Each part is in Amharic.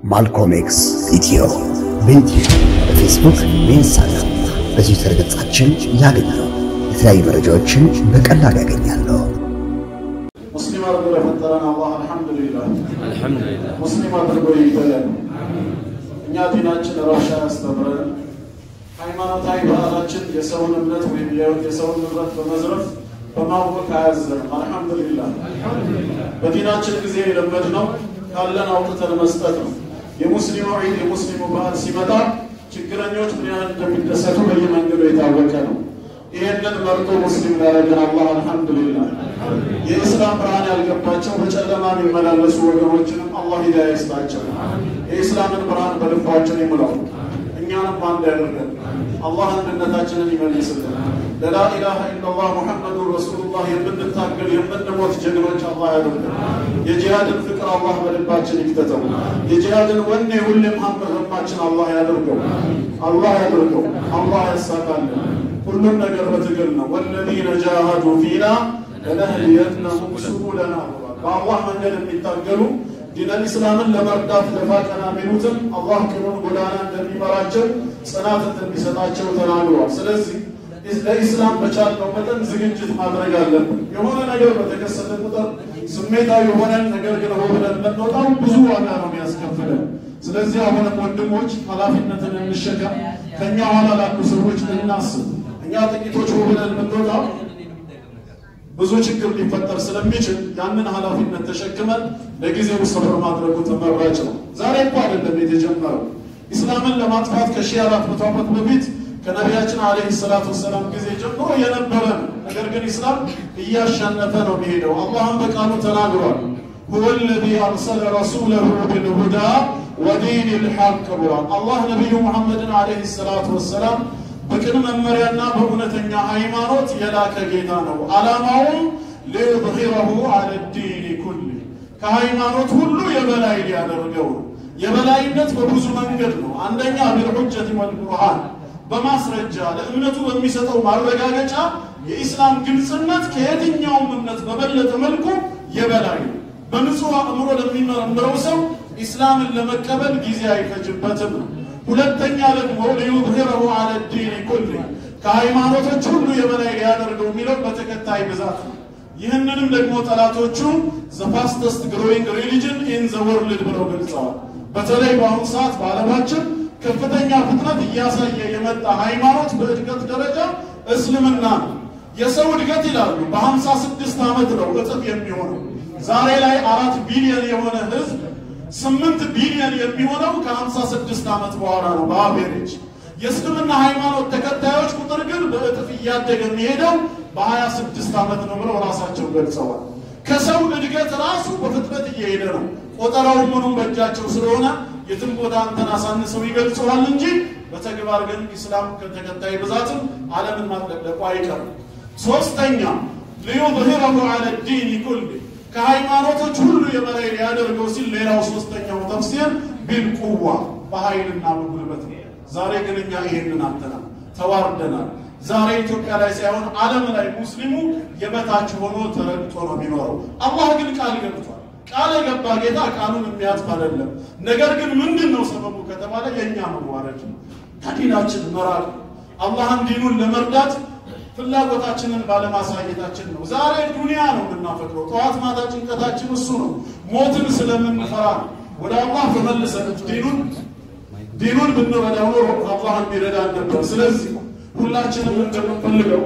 ማልኮም ኤክስ ኢትዮ በዩትዩብ በፌስቡክ በኢንስታግራም በትዊተር ገጻችን ያገኛሉ። የተለያዩ መረጃዎችን በቀላሉ ያገኛሉ። ሙስሊም አድርጎ ለፈጠረን አላህ አልሐምዱሊላህ። አልሐምዱሊላህ ሙስሊም አድርጎ ይበለን። እኛ ዲናችን ረብሻ ያስተምረን። ሃይማኖታዊ ባህላችን የሰውን እምነት ወይም የሰውን ንብረት በመዝረፍ በማወቅ አያዘንም። አልሐምዱሊላህ። በዲናችን ጊዜ የለመድነው ካለን አውጥተን መስጠት ነው። የሙስሊሙ ዒድ የሙስሊሙ ባህል ሲመጣ ችግረኞች ምን ያህል እንደሚደሰቱ በየመንገዱ የታወቀ ነው። ይሄንን መርጦ ሙስሊም ላደረገን አላህ አልሐምዱሊላህ። የኢስላም ብርሃን ያልገባቸው በጨለማ የሚመላለሱ ወገኖችንም አላህ ሂዳያ ይስጣቸው። የኢስላምን ብርሃን በልባችን ይሙላው። እኛንም አንድ ያደርገን። አላህ አንድነታችንን ይመልስልን። ለላ ኢላሃ ኢላላህ ሙሐመዱን ረሱሉላህ የምንታገል የምንሞት ጀግኖች አላህ ያደርገን። የጂሃድን ፍቅር አላህ በልባችን ይክተተው። የጂሃድን ወኔ ሁሌም ሀመማችን አላህ ያደርገው። አላህ ያደርገው። አላህ ያሳካልን። ሁሉም ነገር በትግል ነው። ወለዚነ ጃሃዱ ፊና ለነህዲየነሁም ሱቡለና ብሏል። በአላህ መንገድ የሚታገሉ ዲነል ኢስላምን ለመርዳት ደፋ ቀና የሚሉትን አላህ ቅኑን ጎዳና እንደሚመራቸው ጽናት እንደሚሰጣቸው ተናግሯል። ስለዚህ ለኢስላም በቻልነው መጠን ዝግጅት ማድረግ አለብን። የሆነ ነገር በተከሰተ ቁጥር ስሜታዊ የሆነን ነገር ግን ሆ ብለን የምንወጣው ብዙ ዋጋ ነው የሚያስከፍለን። ስለዚህ አሁንም ወንድሞች ኃላፊነትን እንሸከም። ከእኛ ኋላ ላሉ ሰዎች እናስብ። እኛ ጥቂቶች ሆ ብለን የምንወጣው ብዙ ችግር ሊፈጠር ስለሚችል ያንን ኃላፊነት ተሸክመን ለጊዜው ሰብር ማድረጉ ተመራጭ ነው። ዛሬ እኮ አይደለም የተጀመረው። ኢስላምን ለማጥፋት ከሺህ አራት መቶ ዓመት በፊት ከነቢያችን አለይሂ ሰላቱ ወሰላም ጊዜ ጀምሮ የነበረ ነው። ነገር ግን ኢስላም እያሸነፈ ነው የሚሄደው። አላህም በቃሉ ተናግሯል። ሁወ ለዚ አርሰለ ረሱለሁ ቢልሁዳ ወዲን ልሐቅ ብሏል። አላህ ነቢዩ ሙሐመድን አለይሂ ሰላቱ ወሰላም በቅን መመሪያና በእውነተኛ ሃይማኖት የላከ ጌታ ነው። ዓላማውም ሊዩظሂረሁ አለ ዲን ኩል ከሃይማኖት ሁሉ የበላይ ሊያደርገው ነው። የበላይነት በብዙ መንገድ ነው። አንደኛ ቢልሑጀት ወልቡርሃን በማስረጃ ለእምነቱ በሚሰጠው ማረጋገጫ የኢስላም ግልጽነት ከየትኛውም እምነት በበለጠ መልኩ የበላይ ነው። በንጹሕ አእምሮ ለሚመረምረው ሰው ኢስላምን ለመቀበል ጊዜ አይፈጅበትም ነው። ሁለተኛ ደግሞ ሊዩظሂረሁ አለ ዲን ኩል ከሃይማኖቶች ሁሉ የበላይ ሊያደርገው የሚለው በተከታይ ብዛት ነው። ይህንንም ደግሞ ጠላቶቹ ዘ ፋስተስት ግሮዊንግ ሪሊጅን ኢን ዘ ወርልድ ብለው ገልጸዋል። በተለይ በአሁኑ ሰዓት በዓለማችን ከፍተኛ ፍጥነት እያሳየ የመጣ ሃይማኖት በእድገት ደረጃ እስልምና ነው። የሰው እድገት ይላሉ በሀምሳ ስድስት ዓመት ነው እጥፍ የሚሆነው። ዛሬ ላይ አራት ቢሊዮን የሆነ ህዝብ ስምንት ቢሊዮን የሚሆነው ከሀምሳ ስድስት ዓመት በኋላ ነው በአቬሬጅ። የእስልምና ሃይማኖት ተከታዮች ቁጥር ግን በእጥፍ እያደገ የሚሄደው በሀያ ስድስት ዓመት ነው ብለው ራሳቸው ገልጸዋል። ከሰው እድገት ራሱ በፍጥነት እየሄደ ነው። ቆጠራው ምኑም በእጃቸው ስለሆነ የትም ቦታ አንተን አሳንሰው ይገልጸዋል እንጂ በተግባር ግን ኢስላም ከተከታይ ብዛትም ዓለምን ማጥለቅለቁ አይቀርም። ሶስተኛ ሊዩظሂረሁ ዐለ ዲን ኩል ከሃይማኖቶች ሁሉ የበላይ ሊያደርገው ሲል ሌላው ሶስተኛው ተፍሲር ቢልቁዋ በኃይልና በጉልበት ነው። ዛሬ ግን እኛ ይሄንን አጥተናል፣ ተዋርደናል። ዛሬ ኢትዮጵያ ላይ ሳይሆን ዓለም ላይ ሙስሊሙ የበታች ሆኖ ተረግጦ ነው የሚኖረው። አላህ ግን ቃል ገብቷል። ቃል የገባ ጌታ ቃሉን የሚያጥፍ አይደለም። ነገር ግን ምንድን ነው ሰበቡ ከተባለ የእኛ መዋረድ ነው፣ ከዲናችን መራቅ ነው። አላህን ዲኑን ለመርዳት ፍላጎታችንን ባለማሳየታችን ነው። ዛሬ ዱንያ ነው የምናፈቅረው። ጠዋት ማታ ጭንቀታችን እሱ ነው። ሞትን ስለምንፈራ ነው። ወደ አላህ ተመልሰን ዲኑን ዲኑን ብንረዳው ኖሮ አላህ የሚረዳን ነበር። ስለዚህ ሁላችንም እንደምንፈልገው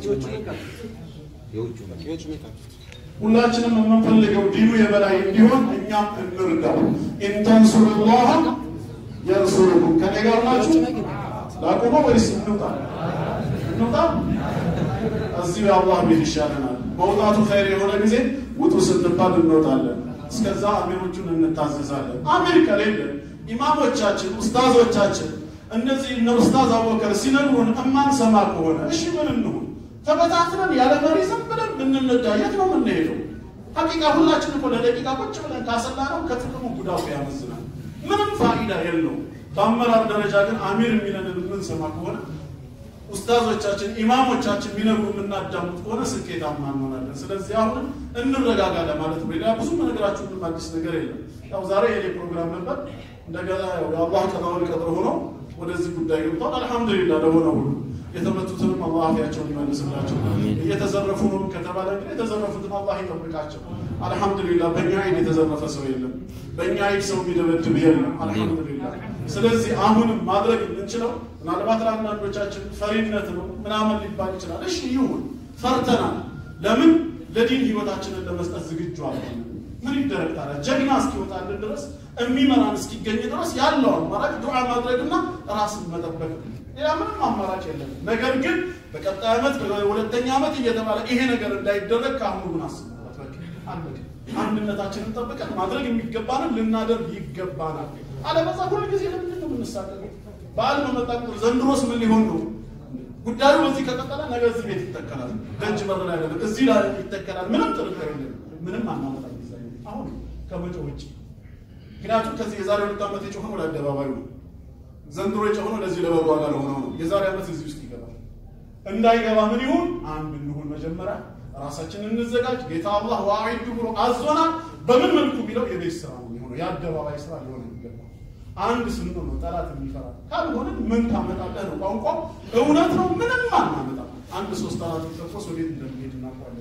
ሁላችንም የምንፈልገው ዲኑ የበላይ እንዲሆን እኛም እንርዳው። ኢንተንሱሩላህ የንሱሩኩም። ከኔ ጋር ናችሁ? ላቁመ ወይስ እንውጣ? እንውጣ። እዚህ የአላህ ቤት ይሻለናል። መውጣቱ ኸይር የሆነ ጊዜ ውጡ ስንባል እንወጣለን። እስከዛ አሚሮቹን እንታዘዛለን። አሚር ከሌለ ኢማሞቻችን፣ ኡስታዞቻችን እነዚህ እነ ኡስታዝ አቡበከር ሲነግሩን እማንሰማ ከሆነ እሺ ምን እንሁን? ተበታትነን ያለ መሪ ዝም ብለን ብንነዳ የት ነው የምንሄደው? ሀቂቃ ሁላችን እኮ ለደቂቃ ቁጭ ብለን ካሰላ ነው ከጥቅሙ ጉዳቱ ያመዝናል። ምንም ፋይዳ የለውም። በአመራር ደረጃ ግን አሚር የሚለንን የምንሰማ ከሆነ ኡስታዞቻችን ኢማሞቻችን የሚነግሩ የምናዳምጥ ከሆነ ስኬታማ እንሆናለን። ስለዚህ አሁን እንረጋጋ ለማለት ነው። ሌላ ብዙ ነገራችሁ ምንም አዲስ ነገር የለም። ያው ዛሬ የኔ ፕሮግራም ነበር። እንደገና ያው የአላህ ቀዳውን ቀድር ሆኖ ወደዚህ ጉዳይ ገብቷል። አልሐምዱሊላህ ለሆነ ሁሉ የተመቱትንም አላህ አፊያቸውን ይመልስላቸው። እየተዘረፉ ነው ከተባለ ግን የተዘረፉትን አላህ ይጠብቃቸው። አልሐምዱሊላህ በእኛ አይን የተዘረፈ ሰው የለም። በእኛ አይን ሰው የሚደበድብ የለም። አልሐምዱሊላህ። ስለዚህ አሁንም ማድረግ የምንችለው ምናልባት ለአንዳንዶቻችን ፈሪነት ነው ምናምን ሊባል ይችላል። እሺ ይሁን፣ ፈርተናል። ለምን ለዲን ህይወታችንን ለመስጠት ዝግጁ አልሆንም። ምን ይደረግ ታዲያ? ጀግና እስኪወጣልን ድረስ የሚመራን እስኪገኝ ድረስ ያለው አማራጭ ዱዓ ማድረግና ራስን መጠበቅ ነው። ሌላ ምንም አማራጭ የለም። ነገር ግን በቀጣይ ዓመት በሁለተኛ ዓመት እየተባለ ይሄ ነገር እንዳይደረግ ከአሁኑ ግን አስቡበት። በቃ አለቀ። አንድነታችንን ጠብቀን ማድረግ የሚገባንን ልናደርግ ይገባናል። አለበዛ ሁል ጊዜ ለምንድን ነው የምንሳቀቀው? በዓል በመጣ ቁጥር ዘንድሮስ ምን ሊሆን ነው? ጉዳዩ በዚህ ከቀጠለ ነገ እዚህ ቤት ይተከላል። ደጅ በር ላይ አይደለም እዚህ ላይ ይተከላል። ምንም ጥርጥር የለም። ምንም አናመጣም። አሁን ከመጮህ ውጭ ምክንያቱም ከዚህ የዛሬ ሁለት ዓመት የጮኸው ወደ አደባባዩ ነው። ዘንድሮ የጮኸው ለዚህ ለበጎ ዋጋ ለሆነው ነው። የዛሬ ዓመት እዚህ ውስጥ ይገባል። እንዳይገባ ምን ይሁን? አንድ እንሁን። መጀመሪያ ራሳችንን እንዘጋጅ። ጌታ አላህ ዋዒዱ ብሎ አዞናል። በምን መልኩ ቢለው የቤት ስራ ነው የሚሆነው፣ የአደባባይ ስራ ሊሆን የሚገባ አንድ ስንሆን ነው ጠላት የሚፈራ። ካልሆነ ምን ታመጣለህ ነው ቋንቋ። እውነት ነው፣ ምንም አናመጣ። አንድ ሶስት አራት ተቆስ ወዴት እንደሚሄድ እናውቃለን።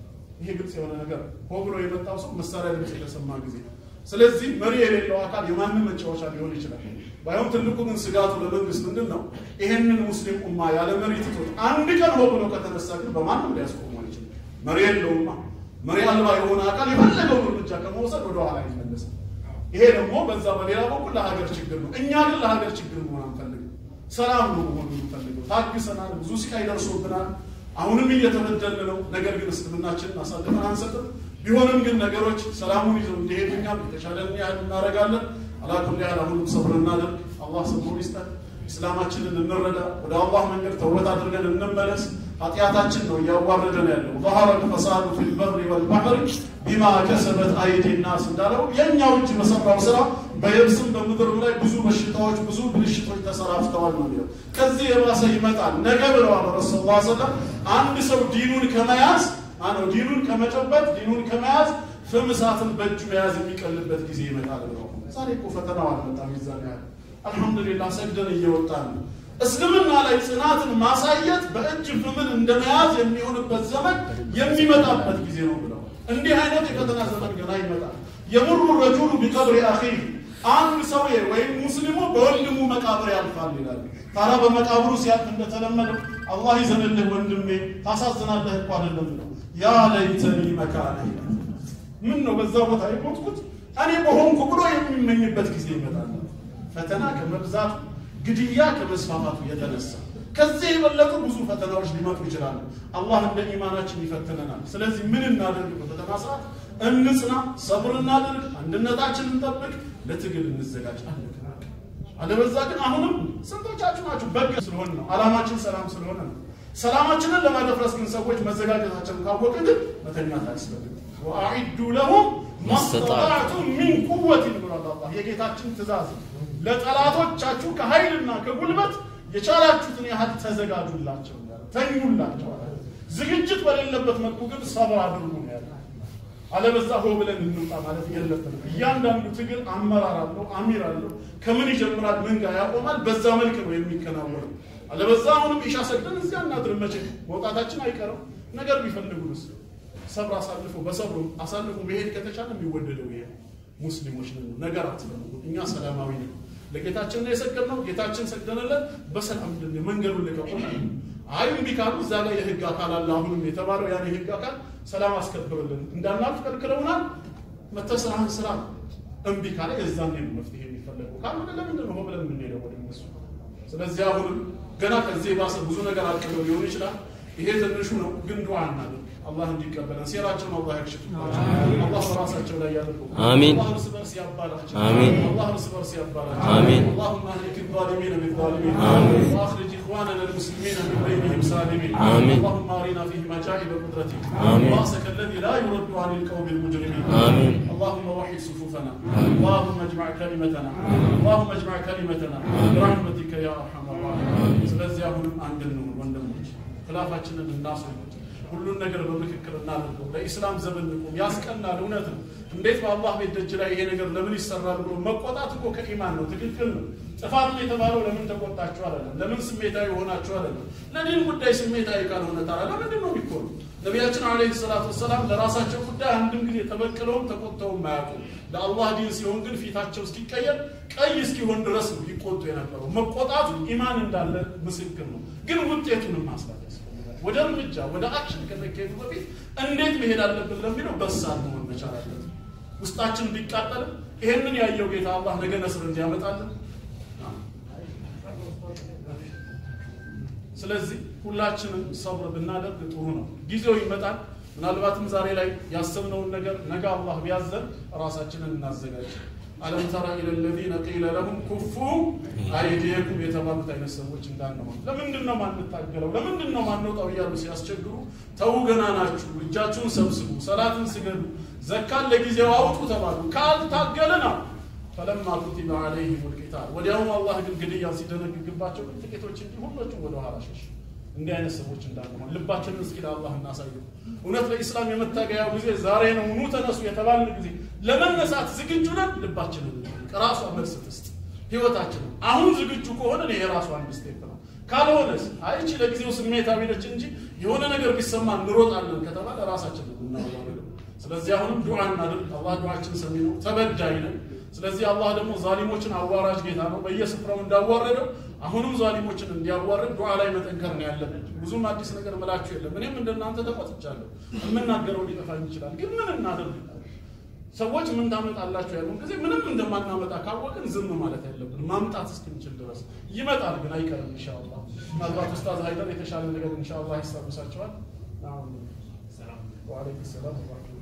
ይሄ ግልጽ የሆነ ነገር ሆ ብሎ የመጣው ሰው መሳሪያ ድምፅ የተሰማ ጊዜ ስለዚህ መሪ የሌለው አካል የማንም መጫወቻ ሊሆን ይችላል። ባይሆን ትልቁ ግን ስጋቱ ለመንግስት ምንድን ነው? ይሄንን ሙስሊም ኡማ ያለ መሪ ትቶት አንድ ቀን ሆ ብሎ ከተነሳ ግን በማንም ሊያስቆሙ አይችልም። መሪ የለውማ። መሪ አልባ የሆነ አካል የፈለገውን እርምጃ ከመውሰድ ወደ ኋላ ይመለሳል። ይሄ ደግሞ በዛ በሌላ በኩል ለሀገር ችግር ነው። እኛ ግን ለሀገር ችግር መሆን አንፈልግም። ሰላም ነው መሆን የምንፈልገው። ታግሰናል፣ ብዙ ስቃይ ደርሶብናል። አሁንም እየተበደልን ነው። ነገር ግን እስልምናችንን አሳልፈን አንሰጥም። ቢሆንም ግን ነገሮች ሰላሙን ይዘው እንዲሄዱ እኛም የተሻለን ያህል እናደርጋለን። አላኩል ያህል አሁንም ሰብር እናደርግ። አላህ ሰብሩን ይስጠን። ኢስላማችንን እንረዳ። ወደ አላህ መንገድ ተውበት አድርገን እንመለስ። ኃጢአታችን ነው እያዋረደን ያለው። ظهر الفساد في البر والبحر بما كسبت أيدي الناس እንዳለው የእኛው እጅ በሰራው ስራ በየብስም በምድርም ላይ ብዙ በሽታዎች ብዙ ብልሽቶች ተሰራፍተዋል ነው የሚለው። ከዚህ የባሰ ይመጣል ነገ ብለዋል ረሱል ላ ሰለም አንድ ሰው ዲኑን ከመያዝ አነው ዲኑን ከመጨበጥ ዲኑን ከመያዝ ፍም እሳትን በእጁ መያዝ የሚቀልበት ጊዜ ይመጣል ብለው። ዛሬ እኮ ፈተናው አልመጣም። ይዛን ያህል አልሐምዱሊላህ ሰግደን እየወጣን ነው። እስልምና ላይ ጽናትን ማሳየት በእጅ ፍምን እንደመያዝ የሚሆንበት ዘመን የሚመጣበት ጊዜ ነው ብለው እንዲህ አይነት የፈተና ዘመን ገና ይመጣል። የሙሩ ረጁሉ ቢቀብሪ አኺህ አንድ ሰውዬ ወይም ሙስሊሙ በወንድሙ መቃብር ያልፋል ይላል። ታዲያ በመቃብሩ ሲያልፍ እንደተለመደው አላህ ይዘንልህ ወንድሜ ታሳዝናለህ እኮ አይደለም ነው ያ ለይተኒ መካነ ምን ነው በዛ ቦታ የሞትኩት እኔ በሆንኩ ብሎ የሚመኝበት ጊዜ ይመጣል። ፈተና ከመብዛቱ ግድያ ከመስፋፋቱ የተነሳ ከዚህ የበለጡ ብዙ ፈተናዎች ሊመጡ ይችላሉ። አላህ እንደ ኢማናችን ይፈትነናል። ስለዚህ ምን እናደርግ? በፈተና ሰዓት እንጽና፣ ሰብር እናድርግ፣ አንድነታችን እንጠብቅ፣ ለትግል እንዘጋጅ። አለበዛ ግን አሁንም ስንቶቻችሁ ናችሁ በግ ስለሆን ነው አላማችን ሰላም ስለሆነ ነው። ሰላማችንን ለማደፍረስ ግን ሰዎች መዘጋጀታቸውን ካወቅን ግን መተኛት አያስፈልግም። ወአዒዱ ለሁም ማስተጣዕቱም ሚን ቁወትን ብሏል አላህ። የጌታችን ትእዛዝ ለጠላቶቻችሁ ከኃይልና ከጉልበት የቻላችሁትን ያህል ተዘጋጁላቸው፣ ተኙላቸው። ዝግጅት በሌለበት መልኩ ግን ሰብር አድርጉ ነው ያለ። አለበዛ ሆ ብለን እንውጣ ማለት የለብንም። እያንዳንዱ ትግል አመራር አለው፣ አሚር አለው። ከምን ይጀምራል፣ ምን ጋር ያቆማል፣ በዛ መልክ ነው የሚከናወነው። አለበዛ አሁንም ኢሻ ሰግደን እዚያ እናድር። መቼ መውጣታችን አይቀርም። ነገር ቢፈልጉንስ ሰብር አሳልፎ በሰብሩ አሳልፎ መሄድ ከተቻለ የሚወደደው ይሄ ሙስሊሞች ነን። ነገር አትፈልጉ። እኛ ሰላማዊ ነው። ለጌታችን ነው የሰገድነው። ጌታችን ሰግደንለት በሰላም እንድን መንገዱን ልቀቁና አይ እምቢ ካሉ እዛ ላይ የህግ አካል አለ። አሁንም የተባለው ያን የህግ አካል ሰላም አስከብርልን እንዳናልፍ ከልክለውናል። መተህ ስራህን ስራ። እምቢ ካለ የዛን ነው መፍትሄ የሚፈለገው። ካልሆነ ለምንድን ነው ብለን የምንሄደው ወደ እነሱ? ስለዚህ አሁንም ገና ከዚህ የባሰ ብዙ ነገር አቅደው ሊሆን ይችላል። ይሄ ትንሹ ነው፣ ግን ዱዓ እናድርግ አላህ እንዲቀበለን ሴራቸውን አላህ ያክሽፍባቸው። አላህ በራሳቸው ላይ ያደርገው። አሚን። አላህ እርስ በርስ ያባላቸው። አሚን። አላህ እርስ በርስ ያባላቸው። አሚን። اللهم اهلك الظالمين بالظالمين آمين. واخرج اخواننا المسلمين من بينهم سالمين آمين. اللهم ارنا فيهم عجائب قدرتك آمين. راسك الذي لا يرد عن القوم المجرمين آمين. اللهم وحد صفوفنا اللهم اجمع كلمتنا اللهم اجمع كلمتنا برحمتك يا ارحم الراحمين ስለዚህ አሁንም አንድ እንሁን ወንድሞች፣ ክላፋችንን እናስወግድ። ሁሉን ነገር በምክክር እናድርገው። ለኢስላም ዘመን ንቁም። ያስቀናል፣ እውነት ነው። እንዴት በአላህ ቤት ደጅ ላይ ይሄ ነገር ለምን ይሰራል ብሎ መቆጣት እኮ ከኢማን ነው። ትክክል ነው። ጥፋት ነው የተባለው ለምን ተቆጣችሁ አይደለም፣ ለምን ስሜታዊ ሆናችሁ አይደለም። ለዲን ጉዳይ ስሜታዊ ካልሆነ ታዲያ ለምንድን ነው የሚኮኑ? ነቢያችን አለይሂ ሰላቱ ወሰላም ለራሳቸው ጉዳይ አንድም ጊዜ ተበቅለውም ተቆጥተውም አያውቁም። ለአላህ ዲን ሲሆን ግን ፊታቸው እስኪቀየር ቀይ እስኪሆን ድረስ ነው ይቆጡ የነበረው። መቆጣቱ ኢማን እንዳለ ምስክር ነው። ግን ውጤቱንም ማስላት ያስፈልጋል። ወደ እርምጃ ወደ አክሽን ከመካሄዱ በፊት እንዴት መሄድ አለብን ለሚለው በሳል መሆን መቻል አለብን። ውስጣችን ቢቃጠልም ይሄንን ያየው ጌታ አላህ ነገ ነስር እንዲያመጣልን ስለዚህ ሁላችንም ሰብር ብናደርግ ጥሩ ነው። ጊዜው ይመጣል። ምናልባትም ዛሬ ላይ ያሰብነውን ነገር ነገ አላህ ቢያዘን ራሳችንን እናዘጋጅ። አለም ተራ ኢለ ለዚነ ቂለ ለሁም ኩፉ አይዲየኩም የተባሉት አይነት ሰዎች እንዳንሆን። ለምንድን ነው ማንታገለው? ለምንድን ነው ማንወጣው? እያሉ ሲያስቸግሩ ተዉ፣ ገና ናችሁ፣ እጃችሁን ሰብስቡ፣ ሰላትን ስገዱ፣ ዘካን ለጊዜው አውጡ ተባሉ። ካልታገልን ፈለማ ኩቲበ ዐለይሂም ልቂታል ወዲያውኑ አላህ ግን ግድያን ሲደነግግባቸው ግን ጥቂቶች እንጂ ሁሎቹም ወደ ኋላ ሸሽ። እንዲህ አይነት ሰዎች እንዳንሆን ልባችንን እስኪ ለአላህ እናሳየው። እውነት ለኢስላም የመታገያው ጊዜ ዛሬ ነው፣ ኑ ተነሱ የተባልን ጊዜ ለመነሳት ዝግጁ ነን። ልባችንን ራሷ መልስ ትስጥ። ህይወታችንን አሁን ዝግጁ ከሆነ ይሄ የራሱ አንድ ስቴፕ ነው። ካልሆነስ አይቺ ለጊዜው ስሜታዊ ነች እንጂ የሆነ ነገር ቢሰማ እንሮጣለን ከተባለ ራሳችንን እናወራለን። ስለዚህ አሁንም ዱዓ እናድርግ። አላህ ዱዓችን ሰሚ ነው፣ ተበዳይ ነን። ስለዚህ አላህ ደግሞ ዛሊሞችን አዋራጅ ጌታ ነው። በየስፍራው እንዳዋረደው አሁንም ዛሊሞችን እንዲያዋርድ ዱዓ ላይ መጠንከር ነው ያለብን። ብዙም አዲስ ነገር ምላችሁ የለም። እኔም እንደናንተ ተቆጥቻለሁ። የምናገረው ሊጠፋኝ ይችላል፣ ግን ምን እናደርግ? ሰዎች ምን ታመጣላችሁ ያሉን ጊዜ ምንም እንደማናመጣ ካወቅን ዝም ማለት ያለብን ማምጣት እስክንችል ድረስ ይመጣል፣ ግን አይቀርም ኢንሻአላህ። ምናልባት ኡስታዝ ሀይደር የተሻለ ነገር ኢንሻአላህ ያስታውሳቸዋል። ወአለይኩም ሰላም